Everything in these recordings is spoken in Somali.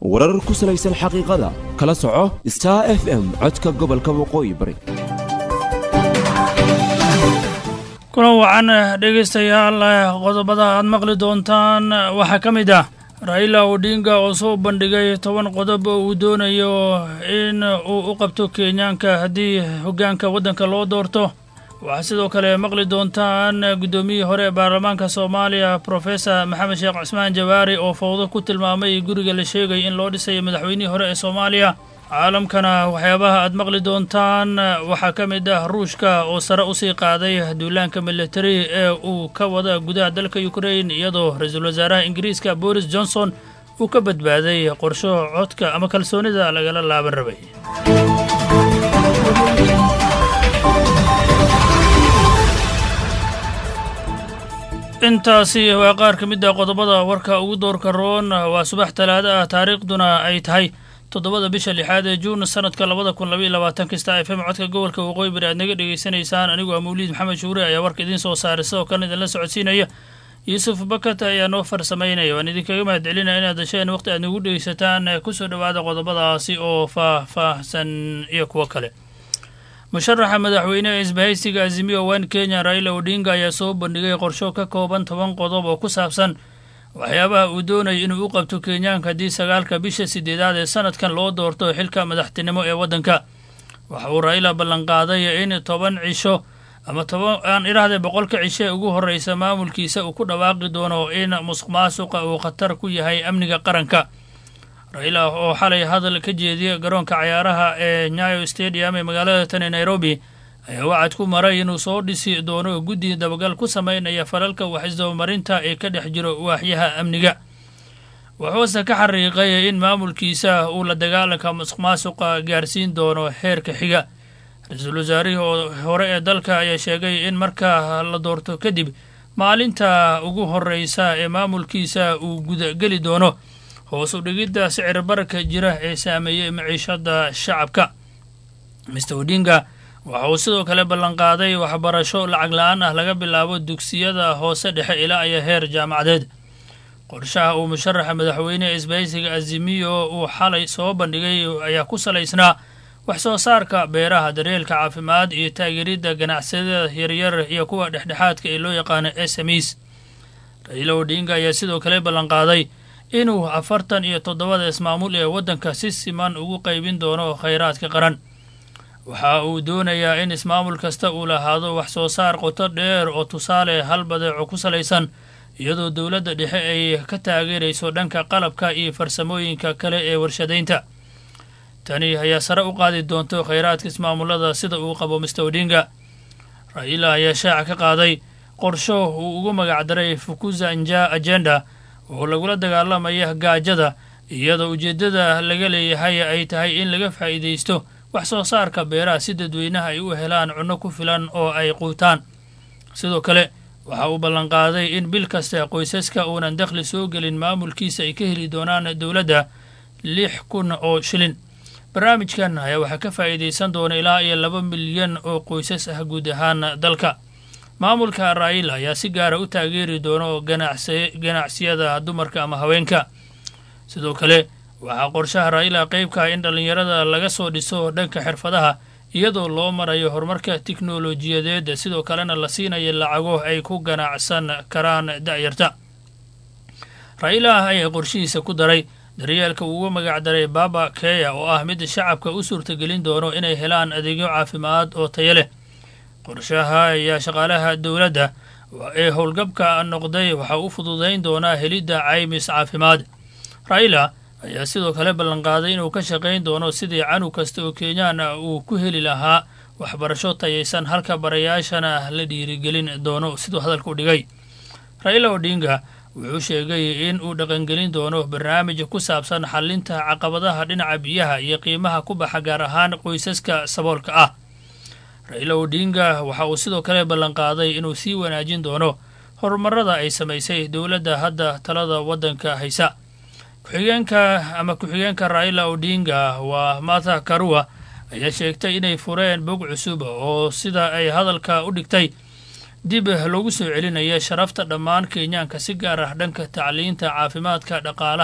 warar ku salaysan xaqiiqada kala soco star f m codka gobolka waqooyi bari kulan wacan dhegaystayaal qodobada aad maqli doontaan waxaa ka mid ah raila odinga oo soo bandhigay toban qodob oo uu doonayo in uu u qabto kenyaanka haddii hoggaanka waddanka loo doorto waxaa sidoo kale maqli doontaan guddoomiyihii hore ee baarlamaanka soomaaliya professor maxamed sheekh cismaan jawaari oo fowdo ku tilmaamay guriga la sheegay in loo dhisayo madaxweynihii hore ee soomaaliya caalamkana waxyaabaha aad maqli doontaan waxaa ka mid ah ruushka oo sare usii qaaday duulaanka militari ee uu ka wada gudaha dalka ukrain iyadoo ra-iisul wasaaraha ingiriiska boris johnson uu ka badbaaday qorsho codka ama kalsoonida lagala laaban rabay intaasi waa qaar ka mid ah qodobada warka ugu doorka roon waa subax talaado ah taariikhduna ay tahay toddobada bisha lixaad ee juun sanadka labada kun labaiyo labaatanka star f m codka gobolka waqooyi bari aad naga dhegaysanaysaan anigoo ah mawliid maxamed shuure ayaa warka idiin soo saaray sidoo kalena idinla socodsiinaya yuusuf bakat ayaa noo farsamaynaya waan idinkaga mahad celinaya inaad dasheen waqti aad nagu dhegaysataan kusoo dhowaada qodobadaasi oo faah-faahsan iyo kuwo kale musharaxa madaxweyneha isbahaysiga azimiyo wan kenya raila odinga ayaa soo bandhigay qorsho ka kooban toban qodob oo ku saabsan waxyaabaha uu doonaya inuu u qabto kenyaanka haddii sagaalka bisha sideedaad ee sanadkan loo doorto xilka madaxtinimo ee waddanka waxa uu raila ballanqaaday in toban cisho ama toban aan idhaahday boqolka cisho ee ugu horreysa maamulkiisa uu ku dhawaaqi doono in musuq maasuqa uu khatar ku yahay amniga qaranka raila oo xalay hadal ka jeediya garoonka cayaaraha ee nyayo stadium ee magaalada tani nairobi ayaa wacad ku maray inuu soo dhisi doono guddi dabagal ku sameynaya falalka waxisdabamarinta ee ka dhex jiro waaxyaha amniga wuxuuse ka xariiqay in maamulkiisa uu la dagaalanka musuq maasuqa gaarsiin doono heerka xiga ra-iisul wasaarihii hore ee dalka ayaa sheegay in marka la doorto kadib maalinta ugu horreysa ee maamulkiisa uu gudageli doono hoos u dhigidda sicir bararka jira ee saameeyey maciishada shacabka mister odinga waxa uu sidoo kale ballanqaaday waxbarasho lacag la-aan ah laga bilaabo dugsiyada hoose dhexe ilaa iyo heer jaamacadeed qorshaha uu musharaxa madaxweyneha isbahaysiga azimiyo uu xalay soo bandhigay ayaa ku salaysnaa wax soo saarka beeraha daryeelka caafimaad iyo taageeridda ganacsiyada yaryar iyo kuwa dhexdhexaadka ee loo yaqaano s m es raila odinga ayaa sidoo kale ballanqaaday inuu afartan iyo toddobada ismaamul ee waddanka si siman ugu qaybin doono khayraadka qaran waxa uu doonayaa in ismaamul kasta uu lahaado wax soo saar qoto dheer oo tusaale hal badeeco ku salaysan iyadoo dowladda dhexe ay ka taageerayso dhanka qalabka iyo farsamooyinka kale ee warshadaynta tani ayaa sare u qaadi doonto khayraadka ismaamulada sida uu qabo mister odinga raila ayaa shaaca ka qaaday qorsho uu ugu magacdaray fukuza nja agenda oo lagula dagaalamaya gaajada iyadoo ujeeddada laga leeyahay ay tahay in laga faa'iidaysto wax soo saarka beeraha si dadweynaha ay u helaan cunno ku filan oo ay quutaan sidoo kale waxa uu ballanqaaday in bil kasta qoysaska uunan dakhli soo gelin maamulkiisa ay ka heli doonaan dowladda lix kun oo shilin barnaamijkan ayaa waxaa ka faa'iidaysan doona ilaa iyo laba milyan oo qoysas ah guud ahaan dalka maamulka raila ayaa si gaara u taageeri doono ganacsiyada dumarka ama haweenka sidoo kale waxaa qorshaha raila qeybka in dhallinyarada laga soo dhiso dhanka xirfadaha iyadoo loo marayo horumarka tiknolojiyadeed sidoo kalena la siinayo lacago ay ku ganacsan karaan da'yarta raila ayaa qorshihiisa ku daray daryeelka uu uga magacdaray baba keya oo ah mid shacabka u suurtagelin doono inay helaan adeegyo caafimaad oo tayo leh qorshaha ayaa shaqaalaha dowladda ee howlgabka noqday waxaa u fududayn doonaa helidda caymis caafimaad raila ayaa sidoo kale ballanqaaday inuu ka shaqayn doono sidii canug kasta oo kenyaan ah uu ku heli lahaa waxbarasho tayaysan halka barayaashana la dhiirigelin doono siduu hadalka u dhigay raila odinga wuxuu sheegay in uu dhaqangelin doono barnaamij ku saabsan xalinta caqabadaha dhinaca biyaha iyo qiimaha ku baxa gaar ahaan qoysaska saboolka ah raila odinga waxa uu sidoo kale ballanqaaday inuu sii wanaajin doono horumarada ay samaysay dowladda hadda talada waddanka haysa ku-xigeenka ama ku-xigeenka raila odinga waa martha karua ayaa sheegtay inay fureen bog cusub oo sida ay hadalka u dhigtay dib loogu soo celinaya sharafta dhammaan kenyaanka si gaar ah dhanka tacliinta caafimaadka dhaqaalaha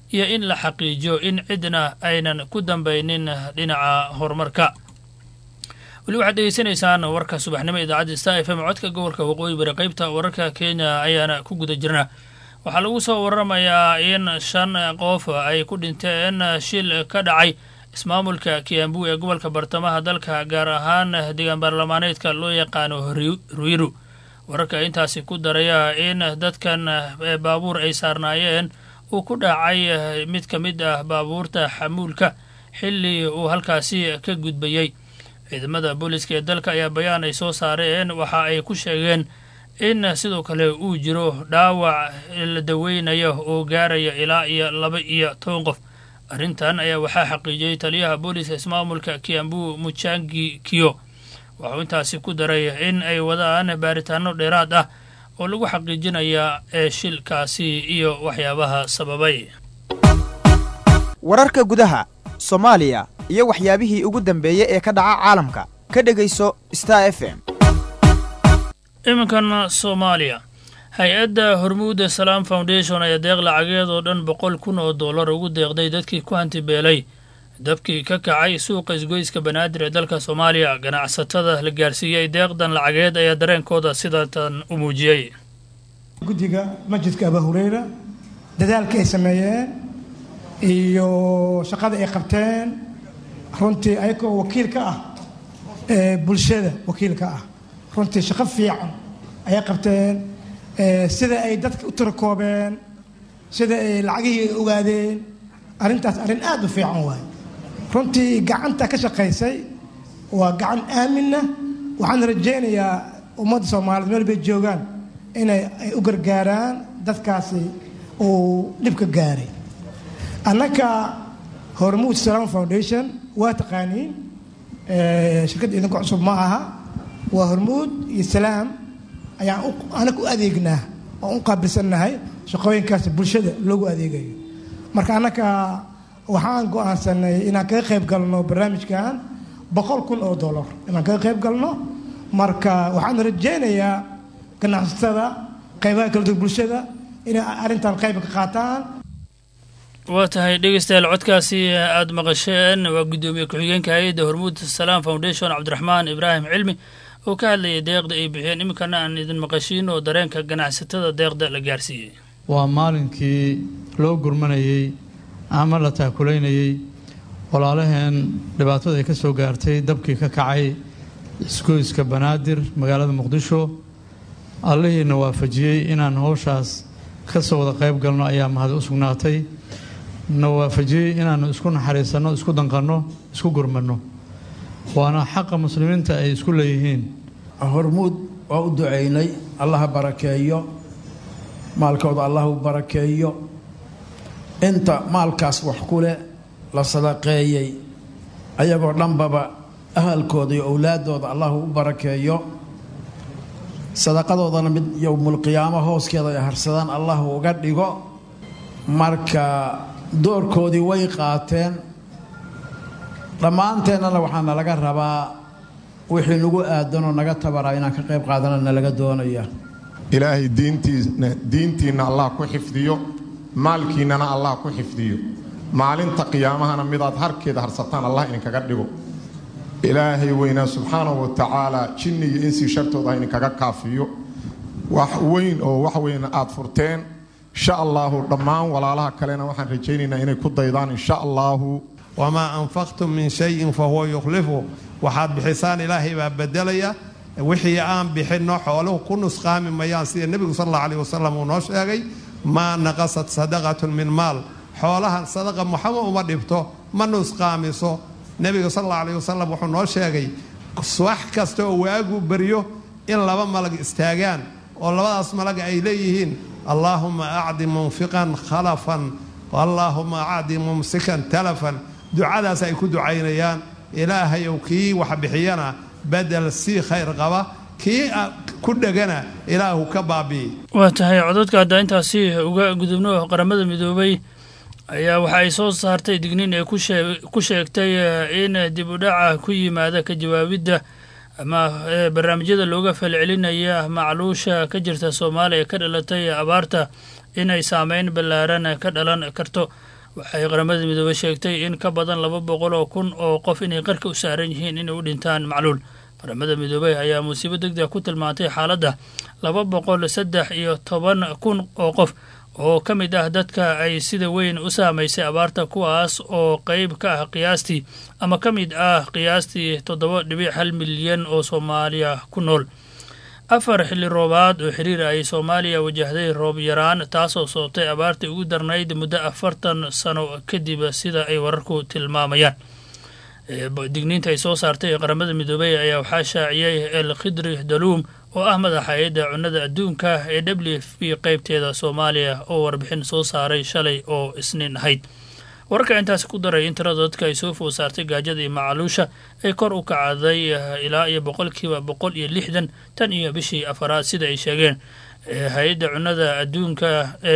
iyo in la xaqiijiyo in cidna aynan ku dambaynin dhinaca horumarka weli waxaad dhegeysanaysaan warka subaxnimo idaacadda star f m codka gobolka waqooyi bari qeybta wararka kenya ayaana ku guda jirna waxaa lagu soo waramayaa in shan qof ay ku dhinteen shil ka dhacay ismaamulka kiambu ee gobolka bartamaha dalka gaar ahaan deegaan baarlamaaneedka loo yaqaano ruiru wararka intaasi ku daraya in dadkan baabuur ay saarnaayeen uu ku dhacay mid ka mid ah baabuurta xamuulka xilli uu halkaasi ka gudbayey ciidamada booliiska ee dalka ayaa bayaan ay soo saareen waxa ay ku sheegeen in sidoo kale uu jiro dhaawac la daweynayo oo gaaraya ilaa iyo laba iyo toban qof arrintan ayaa waxaa xaqiijiyey taliyaha booliiska ismaamulka kiambu mujangi kiyo waxuu intaasi ku daray in ay wadaan baaritaano dheeraad ah oo lagu xaqiijinaya ee shilkaasi iyo waxyaabaha sababay wararka gudaha soomaaliya iyo waxyaabihii ugu dambeeyey ee ka dhaca caalamka ka dhegayso star f m iminkan soomaaliya hay-adda hormuuda salaam foundation ayaa deeq lacageed oo dhan boqol kun oo dollar ugu deeqday dadkii ku hantibeelay dabkii ka kacay suuqa isgoyska banaadir ee dalka soomaaliya ganacsatada la gaarsiiyey deeqdan lacageed ayaa dareenkooda sidatan u muujiyey guddiga masjidka abaa hureyra dadaalka ay sameeyeen iyo shaqada ay qabteen runtii ayagoo wakiil ka ah ee bulshada wakiil ka ah runtii shaqo fiican ayay qabteen sida ay dadka u tirakoobeen sida ay lacagihii ogaadeen arrintaas arrin aad u fiican waaye runtii gacanta ka shaqaysay waa gacan aaminna waxaan rajaynayaa ummadda soomaaliyeed meel bay joogaan inay ay u gargaaraan dadkaasi uu dhibka gaaray annaka hormuud salaam foundation waa taqaaniin shirkadda idinku cusub ma aha waa hormuud iyo salaam ayaan anaga u adeegnaa oo u qaabilsannahay shaqooyinkaas bulshada loogu adeegayo marka annaka waxaan go-aansanay inaan kaga qayb galno barnaamijkan boqol kun oo dollar inaan kaga qayb galno marka waxaan rajaynayaa ganacsatada qaybaha kala duwan bulshada inay arrintan qayb ka qaataan waa tahay dhegeystayaal codkaasi aada maqasheen waa guddoomiye ku-xigeenka hay-adda hormuud salaam foundation cabdiraxmaan ibraahim cilmi oo ka hadlayay deeqda ay bixiyeen iminkana aan idin maqashiin oo dareenka ganacsatada deeqda la gaarsiiyey waa maalinkii loo gurmanayey ama la taakulaynayey walaalaheen dhibaatada ay ka soo gaartay dabkii ka kacay isgoyska banaadir magaalada muqdisho allihiina waafajiyey inaan howshaas ka soo wada qayb galno ayaa mahad u sugnaatay na waafajiyey inaannu isku naxariisanno isku danqanno isku gurmanno waana xaqa muslimiinta ay isku leeyihiin hormuud waa u ducaynay allaha barakeeyo maalkooda allah u barakeeyo inta maalkaas wax ku leh la sadaqeeyey ayagoo dhanbaba ahalkooda iyo owlaadooda allahu u barakeeyo sadaqadoodana mid yowmulqiyaamo hooskeeda ay harsadaan allahu uga dhigo marka doorkoodii way qaateen dhammaanteennana waxaa nalaga rabaa wixii nagu aadanoo naga tabaraa inaan ka qayb qaadana nalaga doonaya ilaahay diintiina diintiinna allah ku xifdiyo maalkiinnana allah ku xifdiyo maalinta qiyaamahana midaad harkeeda harsataan allah idinkaga dhigo ilaahay weynaa subxaanahu wa tacaala jinni iyo insii shartooda ha idinkaga kaafiyo wax weyn oo wax weyn aad furteen insha allaahu dhammaan walaalaha kalena waxaan rajaynaynaa inay ku daydaan insha allaahu wamaa anfaqtum min shayin fahuwa yukhlifu waxaad bixisaan ilaahay baa bedelaya wixii aan bixinno xooluhu ku nusqaami mayaan sida nebigu sal alla aleh wasalam uu noo sheegay maa naqasat sadaqatun min maal xoolaha sadaqa muxama uma dhibto ma nusqaamiso nebiga sal alla aleh wasalam wuxuu noo sheegay wax kasta oo waagu baryo in laba malag istaagaan oo labadaas malag ay leeyihiin allaahuma acdi munfiqan khalafan allaahuma acdi mumsikan talafan ducadaas ay ku ducaynayaan ilaahayow kii wax bixiyana bedel sii khayr qaba kii ku dhegana ilaahu ka baabi'i waa tahay codadka hadda intaasi uga gudubno qaramada midoobay ayaa waxa ay soo saartay digniin ay ku sheegtay in dib u dhaca ku yimaada ka jawaabidda ama barnaamijyada looga falcelinaya macluusha ka jirta soomaaliya ka dhalatay abaarta inay saameyn ballaaran ka dhalan karto waxay qaramada midoobey sheegtay in ka badan laba boqol oo kun oo qof inay qarka u saaran yihiin inay u dhintaan macluul qaramada midoobey ayaa musiibo deg deg ku tilmaantay xaaladda laba boqol saddex iyo toban kun oo qof oo ka mid ah dadka ay sida weyn u saamaysay abaarta kuwaas oo qeyb ka ah qiyaastii ama ka mid ah qiyaastii toddoba dhibic hal milyan oo soomaaliya ku nool afar xilli roobaad oo xiriir ay soomaaliya wajahday roob yaraan taasoo sababtay abaartii ugu darnayd muddo afartan sano kadib sida ay wararku tilmaamayaan digniinta ay soo saartay qaramada midoobey ayaa waxaa shaaciyey el khidri daluum oo ah madaxa hay-adda cunnada adduunka ee w f p qeybteeda soomaaliya oo warbixin soo saaray shalay oo isniin ahayd wararka intaasi ku daray in tirada dadka ay soo food saartay gaajada iyo macaluusha ay kor u kacday ilaa iyo boqolkiiba boqol iyo lixdan tan iyo bishii afaraad sida ay sheegeen hay-adda cunnada adduunka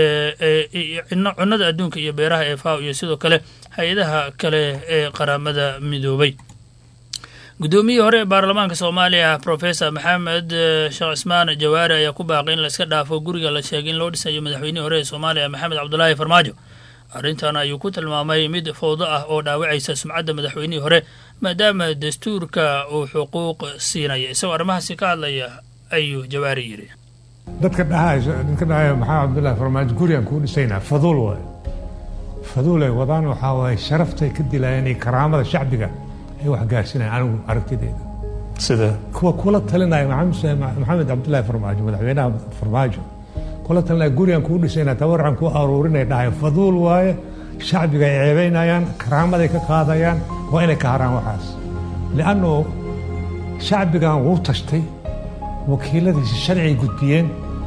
cunnada adduunka iyo beeraha ee faw iyo sidoo kale hay-adaha kale ee qaramada midoobay guddoomiyihii hore ee baarlamaanka soomaaliya professor maxamed sheekh cismaan jawaari ayaa ku baaqay in laiska dhaafo guriga la sheegay in loo dhisayo madaxweynihii hore ee soomaaliya maxamed cabdulaahi farmaajo arrintan ayuu ku tilmaamay mid fowdo ah oo dhaawacaysa sumcadda madaxweynihii hore maadaama dastuurka uu xuquuq siinaya isagoo arrimahaasi ka hadlaya ayuu jawaari yidhi dadka dhahayso dadka dhahayo maxamed cabdullaahi farmaajo gurigaan kuu dhisaynaa faduul waaye faduul ay wadaan waxaa waaye sharaftay ka dilayaan iyo karaamada shacbiga ay wax gaarsinayaan anigu aragtideyda sida kuwa kula talinaya maxamed cabdullaahi farmaajo madaxweynaha farmaajo kula talinaya gurigaan kuu dhisaynaa tabarcan kuu aruurinay dhahayo faduul waaye shacbiga ay ceebaynayaan karaamaday ka qaadayaan waa inay ka haraan waxaas liannu shacbigan wuu tashtay wakiiladiisa sharcigay gudbiyeen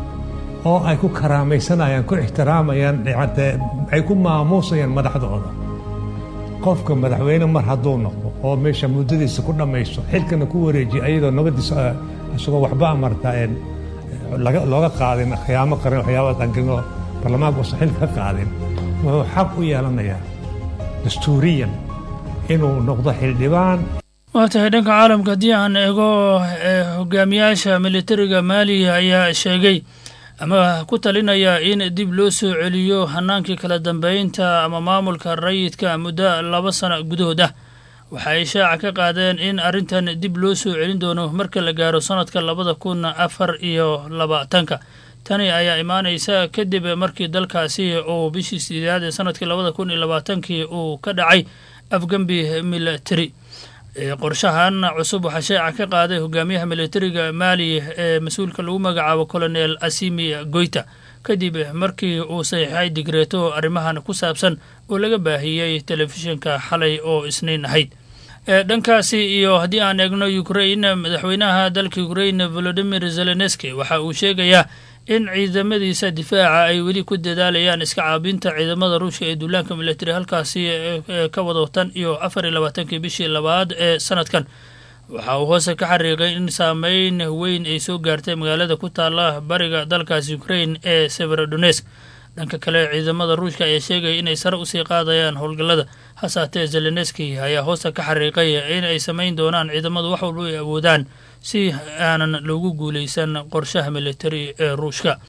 oo ay ku karaamaysanayaan ku ixtiraamayaan ay ku maamuusayaan madaxdooda qofka madaxweyne mar hadduu noqdo oo meesha muddadiisa ku dhammaysto xilkana ku wareejiya ayadoo nabadiisa isagoo waxba amartaa looga qaadin khiyaamo qarin waxyaabaa dankinoo baarlamaanka uusan xilka ka qaadin wuxuu xaq u yeelanayaa dastuuriyan inuu noqdo xildhibaan waa tahay dhanka caalamka haddii aan eego hogaamiyaasha militariga maaliya ayaa sheegay ama ku talinaya in dib loo soo celiyo hanaankii kala dambeynta ama maamulka rayidka muddo laba sano gudahood ah waxa ay shaaca ka qaadeen in arrintan dib loo soo celin doono marka la gaaro sanadka labada kun afar iyo labaatanka tani ayaa imaanaysa kadib markii dalkaasi uu bishii sideedaad ee sanadkii labada kun iyo labaatankii uu ka dhacay afgembi military qorshahan cusub waxaa shaaca ka qaaday hogaamiyaha militariga maali ee mas-uulka lagu magacaabo colonel asimi goyta kadib markii uu saxiixay digreeto arrimahan ku saabsan oo laga baahiyey telefishinka xalay oo isniin ahayd dhankaasi iyo haddii aan eegno ukrain madaxweynaha dalka ukrain volodimir zelenski waxa uu sheegayaa in ciidamadiisa difaaca ay weli ku dadaalayaan iska caabinta ciidamada ruushka ee duulaanka militari halkaasi ka wado tan iyo afar iyo labaatankii bishii labaad ee sanadkan waxa uu hoose ka xariiqay in saameyn weyn ay soo gaartay magaalada ku taala bariga dalkaasi ukrain ee severodonesk dhanka kale ciidamada ruushka ayaa sheegaya inay sare usii qaadayaan howlgallada hasaatee zelenski ayaa hoosta ka xariiqay in ay samayn doonaan ciidamadu wax walba ay awoodaan si aanan loogu guulaysan qorshaha militari ee ruushka